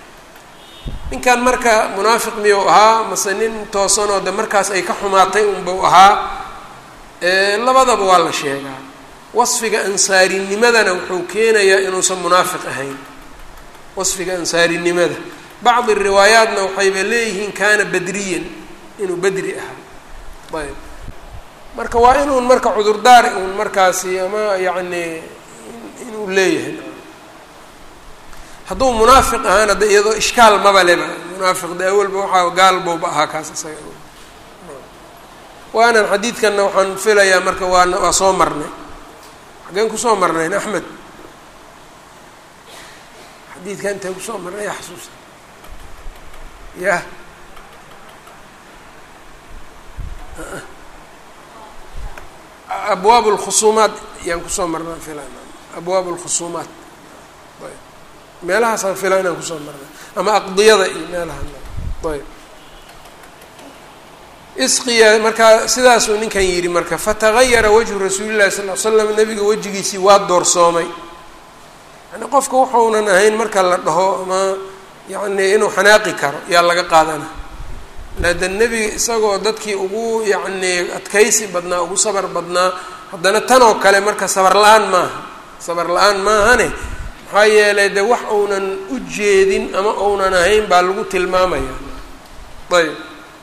ninkan marka munaafiq miyuu ahaa mase nin toosanoo de markaas ay ka xumaatay unbuu ahaa labadaba waa la sheegaa wasfiga ansaarinimadana wuxuu keenayaa inuusan munaafiq ahayn wasfiga ansaarinimada bacdi riwaayaatna waxayba leeyihiin kaana badriyan inuu bedri ahaa ayb marka waa inuun marka cudurdaar uun markaasi ama yacni inuu leeyahay hadduu munaafiq ahaana de iyadoo ishkaal maba leba munaafiq de awalba waxaa gaal bowba ahaa kaas isaga waanan xadiidkanna waxaan filayaa marka waana waa soo marnay xageen kusoo marnayn axmed xadiidka intay kusoo marnay yaa xasuusta yah abwaab اlkhusuumaat yaan kusoo marnaa filan abwaab اlkhusuumaat ayb meelahaasaan filan inaan kusoo marnay ama aqdiyada iyo meelaha ayb isqiya markaa sidaasuu ninkan yidhi marka fatagayara wajhu rasuuli llahi sal l slam nabiga wejigiisii waa doorsoomay yani qofka wuxuunan ahayn marka la dhaho ama yacni inuu xanaaqi karo yaa laga qaadana laada nebiga isagoo dadkii ugu yacni adkaysi badnaa ugu sabar badnaa haddana tanoo kale marka sabar la-aan maaha sabar la-aan maahane maxaa yeelay de wax uunan u jeedin ama uunan ahayn baa lagu tilmaamaya ayb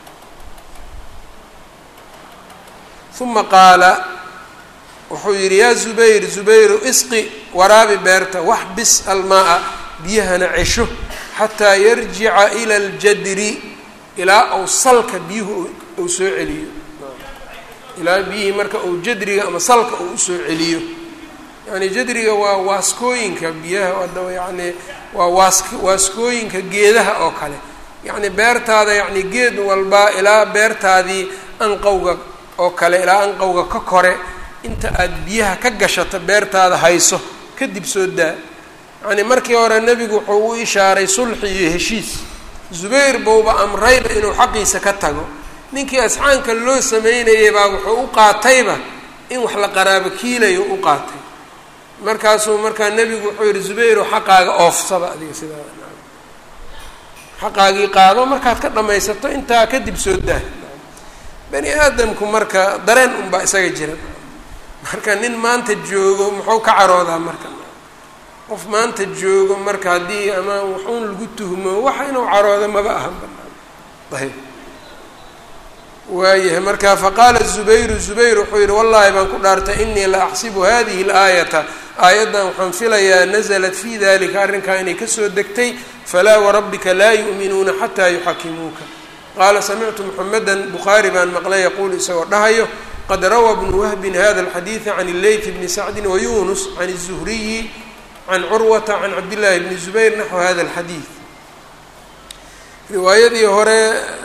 uma qaala wuxuu yidhi yaa zubayr zubayru isqi waraabi beerta wax bis almaa-a biyahana cesho xataa yarjica ila aljadri ilaa uu salka biyuhu uu soo celiyo ilaa biyihii marka uu jadriga ama salka uu usoo celiyo yani jadriga waa waaskooyinka biyaha adaba yani waa waas waaskooyinka geedaha oo kale yacni beertaada yacni geed walba ilaa beertaadii anqowga oo kale ilaa anqowga ka kore inta aada biyaha ka gashato beertaada hayso kadib soo daa yacni markii hore nebigu wuxuu u ishaaray sulxi iyo heshiis zubayr bouba amrayba inuu xaqiisa ka tago ninkii asxaanka loo sameynayay baa wuxuu u qaatayba in wax la qaraabo kiilayo u qaatay markaasuu markaa nebigu wuxuu yihi zubayro xaqaaga oofsaba adiga sidaa xaqaagii qaado markaad ka dhamaysato intaa kadib soo daa bani aadamku marka dareen unbaa isaga jira marka nin maanta joogo muxuu ka caroodaa marka qof maanta joogo marka haddii ama waxuun lagu tuhmo waxa inuu caroodo maba ahan banaan ayb waayahay marka faqaala zubayru zubayr wuxuu yihi wallahi baan ku dhaartay inii la axsibu hadihi اlaayata aayaddan waxaan filayaa naزlat fi dalika arrinkaa inay kasoo degtay falaa warabbika laa yu'minuuna xataa yuxakimuuka qaala samictu muxameda bukhaari baan maqlay yaquulu isagoo dhahayo qad rawى بن whb hda الxadيiث عن الlayث بن sacdi وyunس عن الزهriyi عن curwaةa عن cabd للahi بن زbayr naxو hada الxadيiث riwaayadii hore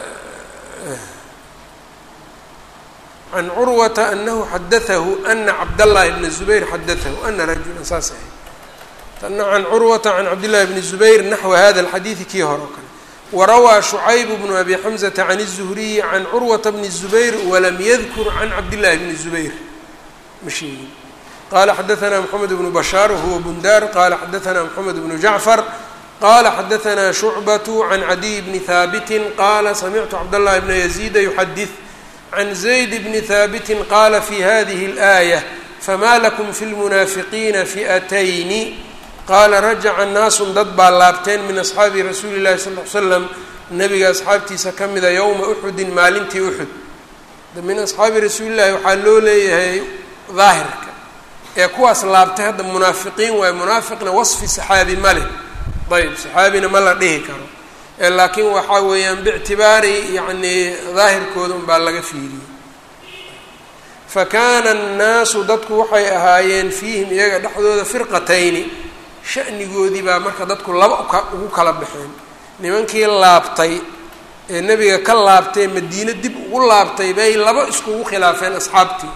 can curwata anahu xadaahu ana cabdاllahi bna zubayr xadaahu ana rajula saas ahay tana can curwata can cabdillahi bni zubayr naxwa hada alxadiidi kii hore o kale warawaa shucayb bnu abi xamzata can الzuhriyi can curwata bni الzubayr walam yadkur can cabdillahi bni zubayr ma sheegin qala xadaثna mxamed bnu bashaar wahuwa bundar qala xadaثna mxamed bnu jacfar qala xadaثna shucbaة can cadiy bni haabiti qala samictu cabdاllahi bna yaziida yuxadid can zayd bni haabiti qala fi hadihi اlآayة fama lakum fi lmunaafiqiina fi'atayni qaala rajaca naasun dad baa laabteen min asxaabi rasuuli llahi sal l slam nabiga asxaabtiisa ka mida yowma uxudin maalintii uxud min asxaabi rasuulillahi waxaa loo leeyahay daahirka ee kuwaas laabtay hadda munaafiqiin waaye munaafiqna wasfi saxaabi ma leh ayb saxaabina ma la dhihi karo ee laakiin waxaa weeyaan biictibaari yacni daahirkooda unbaa laga fiiriyey fa kaana annaasu dadku waxay ahaayeen fiihim iyaga dhexdooda firqatayni shanigoodii baa marka dadku laba ugu kala baxeen nimankii laabtay ee nebiga ka laabtay madiine dib ugu laabtay bay laba iskugu khilaafeen asxaabtii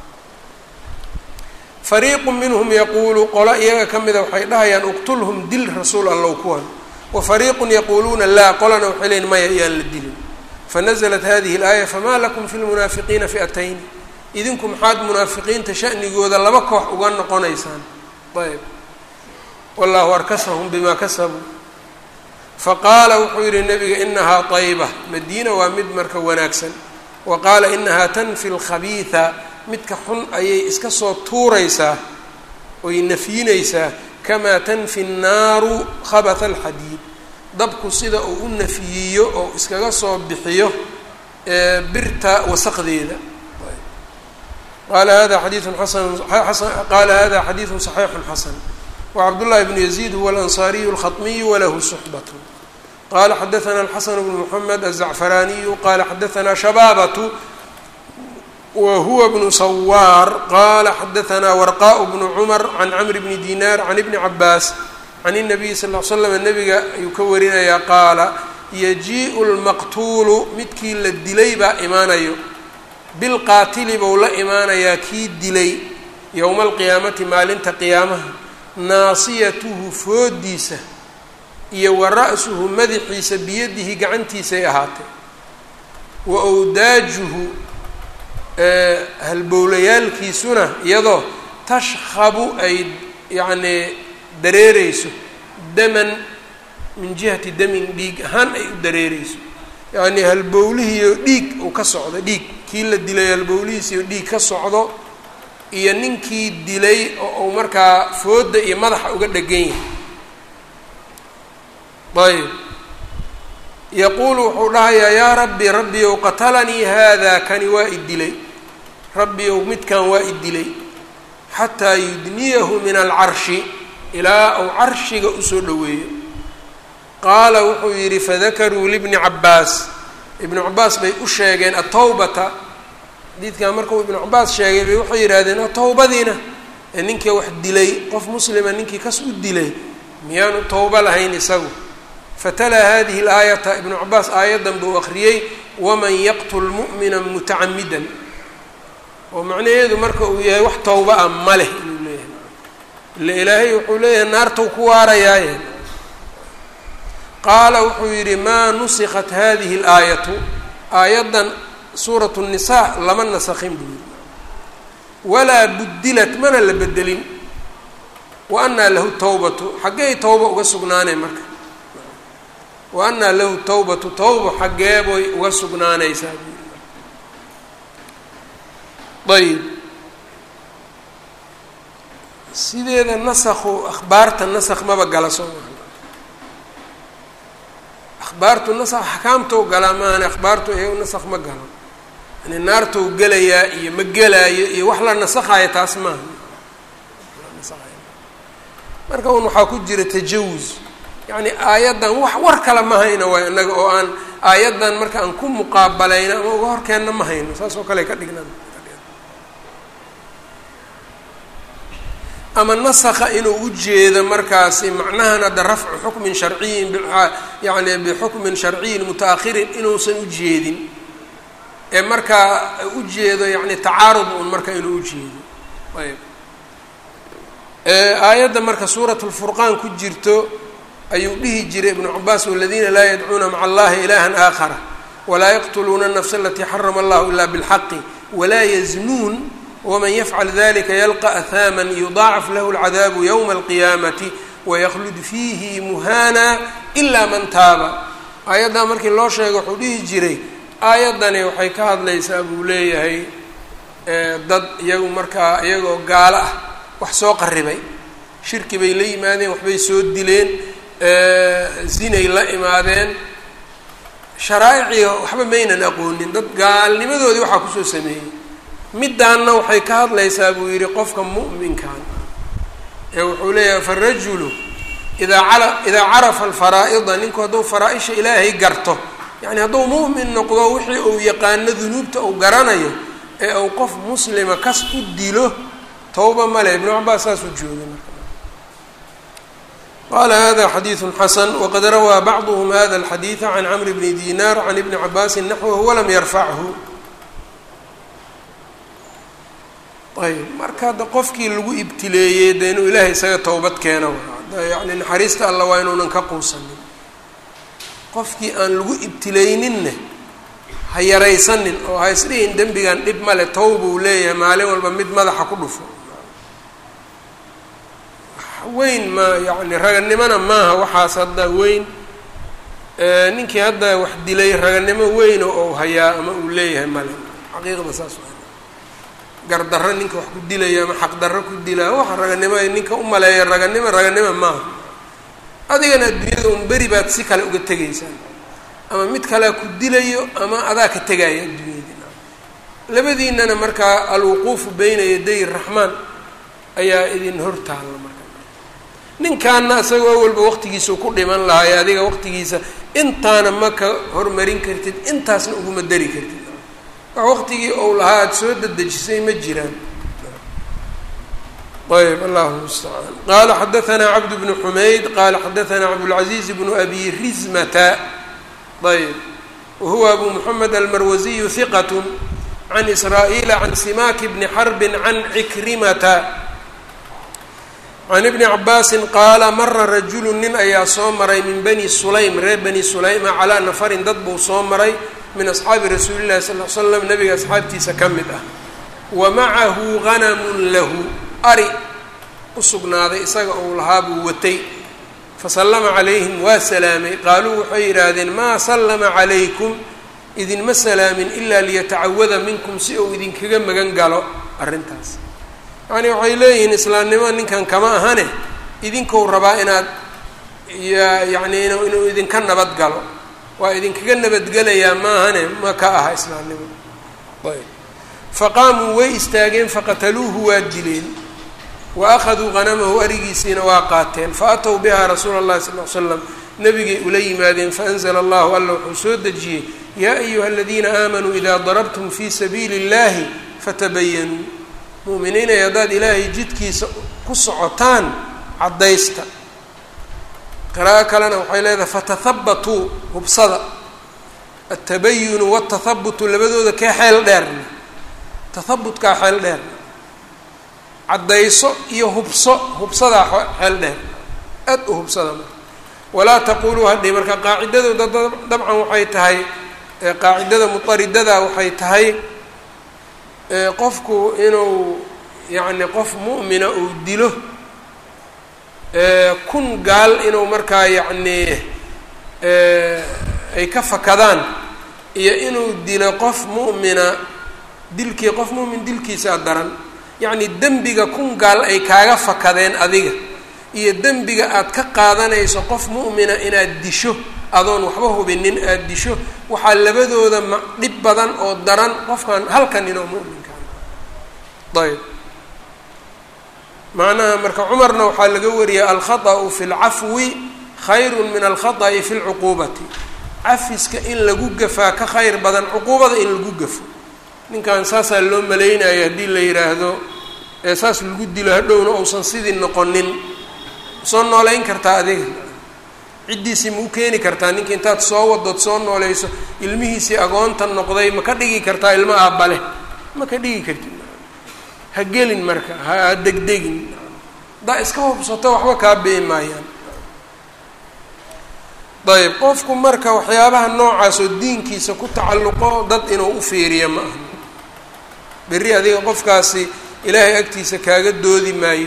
fariiqu minhum yaquulu qolo iyaga ka mida waxay dhahayaan uqtulhum dil rasuul allow kuwan wa fariiqun yaquuluuna laa qolana waxay leeyiin maya ayaan la dilin fanaزlat hadihi اlaaya famaa lakum fi lmunaafiqiina fi'atayn idinku maxaad munaafiqiinta shanigooda laba koox uga noqonaysaan ayb wallahu arkasahum bima kasabuu faqaala wuxuu yihi nabiga inahaa طayba madiina waa mid marka wanaagsan wa qaala inahaa tanfi اlkhabiiثa midka xun ayay iska soo tuuraysaa oy nafyinaysaa kamaa tanfi الnaaru khabaثa اlxadiid dabku sida uu u nafiyiyo oo iskaga soo bixiyo birta wasaqdeeda qaala hada xadiiثu xasan qaala hada xadiiثu صaxiixu xasan wcabdullahi bnu yaziid huwa alansaariyu alkhaطmiyu walahu suxbat qala xadaثna alxasan bnu mxamed aلzacfaraaniyu qala xadaثna shabaabatu wa huwa bnu sawaar qala xadaثna warqaء bnu cumar can camr bni dinar can ibni cabaas can الnabiyi sal ll slam nabiga ayuu ka warinayaa qaala yajiiءu lmaqtuulu midkii la dilay baa imaanayo bilqaatili bou la imaanayaa kii dilay yowma alqiyaamati maalinta qiyaamaha naasiyatuhu foodiisa iyo wa ra-suhu madaxiisa biyadihi gacantiisay ahaatay wa wdaajuhu halbowlayaalkiisuna iyadoo tashkhabu ay yacnii dareereyso daman min jihati damin dhiig ahaan ay u dareereyso yacnii halbowlihiiyo dhiig uu ka socdo dhiig kii la dilay halbowlihiisiyo dhiig ka socdo iyo ninkii dilay oo uu markaa fooda iyo madaxa uga dhegan yahay ayb yaquulu wuxuu dhahayaa yaa rabbi rabbiyow qatalanii haada kani waa i dilay rabbiyow midkan waa i dilay xataa yudniyahu min alcarshi ilaa uu carshiga usoo dhoweeyo qaala wuxuu yidhi fadakaruu libni cabaas ibnu cabaas bay u sheegeen atawbata xadiidkan markuu ibnu cabaas sheegay bay waxay yidhaahdeen towbadiina ee ninkii wax dilay qof muslima ninkii kas u dilay miyaanu towbo lahayn isagu fatalaa hadihi اlaayata ibnu cabaas aayaddan buu akriyey waman yaqtul mu'mina mutacamidan oo macnaheedu marka uu yahay wax towba ah ma leh inuu leeyahay ila ilaahay wuxuu leeyahay naartau ku waarayaaye qaala wuxuu yidhi maa nusikat hadihi اlaayatu aayaddan suuratu الnisaa lama nasakin buu yidhi walaa budilat mana la bedelin wa anaa lahu tawbatu xaggey tawba uga sugnaanay marka wa anaa lahu tawbatu tawba xaggeeboy uga sugnaanaysaa buu yidhi ayb sideeda nasakhu akhbaarta nasak maba gala soo maa akhbaartu nasak axkaamtou galaa maahane akhbaartu iyago nasak ma galo yani naartou gelayaa iyo ma gelaayo iyo wax la nasakhayo taas maaha marka un waxaa ku jira tajawuz yacni aayaddan wax war kale ma hayno waay innaga oo aan aayaddan marka aan ku muqaabalayno ama uga horkeenna ma hayno saas oo kale ka dhignaan ama nasakha inuu u jeedo markaasi macnahan hadda rafcu xukmin sharciyin yani bixukmin sharciyin muta-akhirin inuusan u jeedin ee markaa u jeedo yani tacaarud un marka inuu u jeedo ayb aayadda marka suurat lfurqaan ku jirto ayuu dhihi jiray ibnu cabaas waladiina laa yadcuuna maca allahi ilahan aakhara walaa yaqtuluuna الnafsa alatii xarama allahu ila bاlxaqi walaa yaznuun wman yafcal dalika yalqa ahaaman yudaacaf lahu اlcadaabu ywma alqiyaamati waykhlud fiihi muhana ila man taaba aayaddaa markii loo sheegay wuxuu dhihi jiray aayaddani waxay ka hadlaysaa buu leeyahay dad iyagu markaa iyagoo gaalo ah wax soo qaribay shirki bay la yimaadeen waxbay soo dileen zinay la imaadeen sharaaiciga waxba maynan aqoonin dad gaalnimadoodii waxaa kusoo sameeyey middaanna waxay ka hadlaysaa buu yidhi qofka mu'minkan ee wuxuu leeyahay farajulu idaa cala idaa carafa alfaraa'ida ninku hadduu faraa-isha ilaahay garto yacni hadduu mu'min noqdo wixii uu yaqaano dunuubta uu garanayo ee uu qof muslima kas u dilo towba male ibnu cabaas saasuu joogay marka qala hada xadiidu xasan waqad rawaa bacduhm hada alxadiida can camri bni dinar can ibni cabaasin naxwahu walam yarfachu ayb marka hadda qofkii lagu ibtileeyey de inuu ilaahay isaga towbad keeno yani naxariista alla waa inuunan ka quusanin qofkii aan lagu ibtileyninne ha yaraysanin oo ha isdhihin dembigan dhib male towbuu leeyahay maalin walba mid madaxa ku dhufo weyn ma yani raganimona maaha waxaas hadda weyn ninkii hadda wax dilay raganimo weyno ou hayaa ama uu leeyahay male xaqiiqda saas gardarro ninka wax ku dilaya ama xaqdarro ku dilaa waxa raganimo ninka u maleeya raganimo raganimo maaha adigana adduunyada un beri baad si kale uga tegaysaa ama mid kalea ku dilayo ama adaa ka tegaya adduunyadii labadiinana markaa alwuquufu beyna yaday raxmaan ayaa idin hor taalla marka ninkaana isagoo awalba waqtigiisa ku dhiman lahaay adiga waqtigiisa intaana ma ka hormarin kartid intaasna uguma dari kartid wax waqtigii ou lahaa aada soo dedejisay ma jiraan ayb allahu mustacaan qaala xadaanaa cabd bnu xumayd qaala xadaanaa cabdاlcaziiz bnu abi rizmata ayb wahuwa abu moxamed almarwasiyu hiqat can israa'iila can simaaki bni xarbi can cikrimata can ibni cabaasin qaala mara rajulu nin ayaa soo maray min bani sulaym reer bani sulayma calaa nafarin dad buu soo maray min asxaabi rasuuli llahi sal l slam nabiga asxaabtiisa ka mid ah wa macahu ganamun lahu ari u sugnaaday isaga uu lahaa buu watay fasallama calayhim waa salaamay qaaluu waxay yidhaahdeen maa sallama calaykum idinma salaamin ilaa liyatacawada minkum si uu idinkaga magan galo arrintaas yacni waxay leeyihiin islaamnimo ninkan kama ahane idinkou rabaa inaad yacni inuu idinka nabad galo waa idinkaga nabadgelayaa maahane ma ka aha islaamnimo ayb faqaamuu way istaageen faqataluuhu waa dileen wa akhaduu hanamahu arigiisiina waa qaateen faatow bihaa rasuula اllahi sal l slam nabigay ula yimaadeen faanzla allahu alla wuxuu soo dejiyey yaa ayuha aladiina aamanuu idaa darabtum fi sabiili اllahi fatabayanuu mu'miniinay haddaad ilaahay jidkiisa ku socotaan caddaysta qiraa'o kalena waxay leedahay fatahabatuu hubsada altabayunu watahabutu labadooda kee xeel dheerna tahabutkaa xeel dheerna caddayso iyo hubso hubsadaa xeel dheer aad u hubsada marka walaa taquluu hadhi marka qaacidadooda dabcan waxay tahay qaacidada muطaridada waxay tahay qofku inuu yacni qof mu'mina uu dilo kun gaal inuu markaa yacni ay ka fakadaan iyo inuu dilo qof mu'mina dilkii qof mu'min dilkiisaa daran yacni dembiga kun gaal ay kaaga fakadeen adiga iyo dembiga aad ka qaadanayso qof mu'mina inaad disho adoon waxba hubinin aada disho waxaa labadooda ma dhib badan oo daran qofkan halkan inoo mu'minkaan ayb macnaha marka cumarna waxaa laga wariyay alkhaطأu fi اlcafwi khayru min alkhaطأi fi اlcuquubati cafiska in lagu gafaa ka khayr badan cuquubada in lagu gafo ninkan saasaa loo malaynaya haddii la yidhaahdo ee saas lagu dilo hadhowna uusan sidii noqonin soo nooleyn kartaa adiga ciddiisii ma u keeni kartaa ninka intaad soo wadood soo nooleyso ilmihiisii agoonta noqday ma ka dhigi kartaa ilmo aabbale ma ka dhigi kartid ha gelin marka ha degdegin haddaa iska hubsato waxba kaa bee maayaan ayb qofku marka waxyaabaha noocaas oo diinkiisa ku tacalluqo dad inuu u fiiriya ma aha berri adiga qofkaasi ilaahay agtiisa kaaga doodi maayo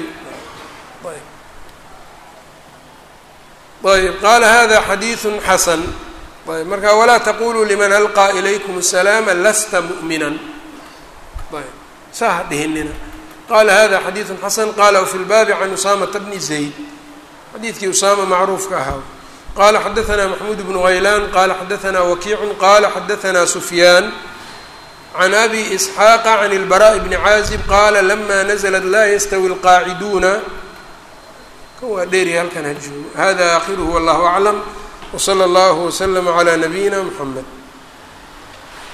ayb qaala hada xadiiثu xasan ayb marka walaa taquluu liman alqaa ilaykum الsalaama lasta muؤmina ayb saa ha dhihinina qala hada xadiiثu xasan qala wfi lbaabi can usaamata bni zayd xadiidkii usaama macruufka ahaa qala xadaثna maxmuud bnu haylaan qala xadaثna wakiicu qala xadaثna sufyaan can abi isxaaqa can اlbaraaء bni caazib qaala lama nazlat laa yastawi اlqaaciduuna kan waa dheeri halkan ha joogo hada akhiruhu wallahu aclam wslى اllah wslm عlى nabiyina mxamed